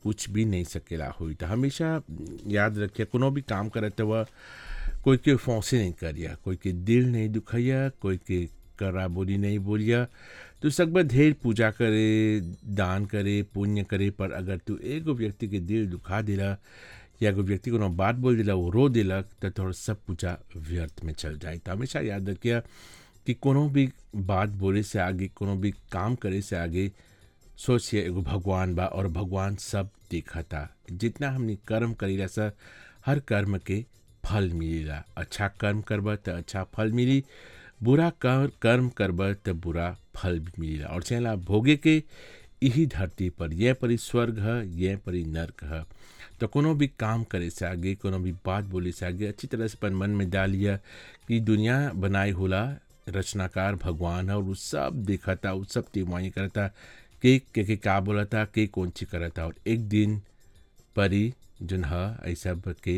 कुछ भी नहीं सकेला हुई तो हमेशा याद रखिए कोनो भी काम करत हुआ कोई के फौसे नहीं करिया कोई के दिल नहीं दुखैया कोई के करा बोली नहीं बोलिया तू सकबा ढेर पूजा करे दान करे पुण्य करे पर अगर तू एगो व्यक्ति के दिल दुखा दिला या एगो व्यक्ति को बात बोल दिला वो रो दिलक तो थोड़ा सब पूजा व्यर्थ में चल जाए तो हमेशा याद रखिए कि कोनो भी बात बोले से आगे कोनो भी काम करे से आगे सोचिए एगो भगवान बा और भगवान सब देखता जितना हमने कर्म करीला सा हर कर्म के फल मिलेला अच्छा कर्म करब तो अच्छा फल मिली बुरा कर कर्म करब तो बुरा फल भी मिलेला और चला भोगे के यही धरती पर यह परी स्वर्ग है यह परी नर्क है तो कोनो भी काम करे से आगे कोनो भी बात बोले से आगे अच्छी तरह से अपन मन में डालिया कि दुनिया बनाई होला रचनाकार भगवान है और वो सब देखता वो सब तिमाही करता के के के का बोलता के कौन ची करता और एक दिन परी जन है ऐसा के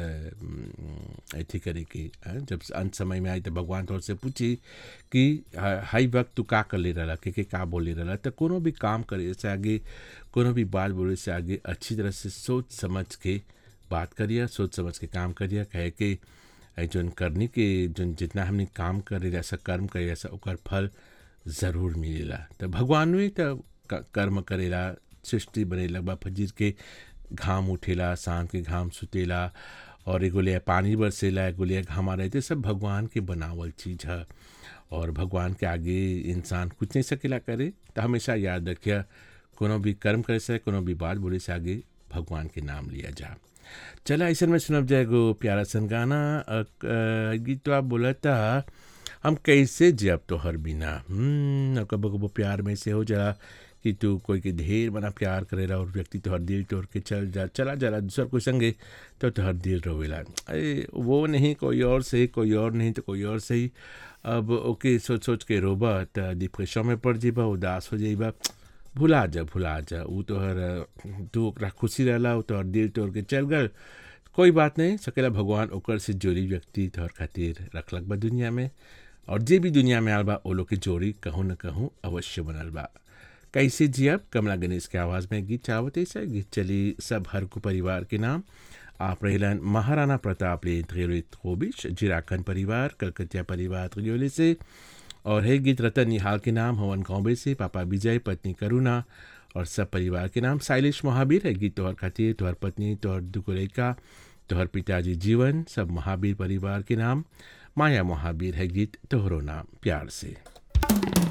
अथी करे के जब अंत समय में आई तो भगवान तौर से पूछी कि हाई वक्त तू का कर ले रहा के के का बोले रहा तो कोनो भी काम करे से आगे कोनो भी बात बोले से आगे अच्छी तरह से सोच समझ के बात करिए सोच समझ के काम करिए कहे कि जौन करनी के जौन जितना हमने काम करे जैसा कर्म करे जैसा ओकर फल ज़रूर मिलेला तो भगवान भी तो कर्म करेला सृष्टि बनेला बा फजीर के घाम उठेला शाम के घाम सुतेला और एगो लिया पानी बरसेला एगो लिया घामा रहते सब भगवान के बनावल चीज़ है और भगवान के आगे इंसान कुछ नहीं सकेला करे तो हमेशा याद रखिए कोनो भी कर्म करे से कोनो भी बात बोले से आगे भगवान के नाम लिया जा चला ऐसा में सुनब जाएगो प्यारा सन गाना गीत तो आप बोला था हम कैसे जब तो हर बिना कबो कबो प्यार में से हो जरा कि तू कोई के ढेर बना प्यार करेला और व्यक्ति तोहर दिल तोड़ के चल जा चला जरा दूसर कोई संगे तो तोहर दिल रोवेला अरे वो नहीं कोई और सही कोई और नहीं तो कोई और सही अब ओके सोच सोच के रोबा तो डिप्रेशन में पड़ जेबा उदास हो जाइबा भुला जा भुला जा वो तोहर तू ओकरा खुशी रहला वो तोहर दिल तोड़ के चल गल कोई बात नहीं सकेला भगवान ओकर से जोड़ी व्यक्ति तोहर खातिर रखलक बा दुनिया में और जे भी दुनिया में आल बा वो लोग के जोड़ी कहूँ न कहूँ अवश्य बनल बा कैसे जियब कमला गणेश के आवाज़ में गीत चावत ऐसे गीत चली सब हर को परिवार के नाम आप रहलन महाराणा प्रताप ले त्रियोलित खोबिश जिराखन परिवार कलकतिया परिवार त्रियोली से और है गीत रतन निहाल के नाम हवन कौबे से पापा विजय पत्नी करुणा और सब परिवार के नाम साइलिश महावीर है गीत तोहर खातिर तोहर पत्नी तोहर दुकुरेका तोहर पिताजी जीवन सब महावीर परिवार के नाम माया महावीर है गीत तोहरो नाम प्यार से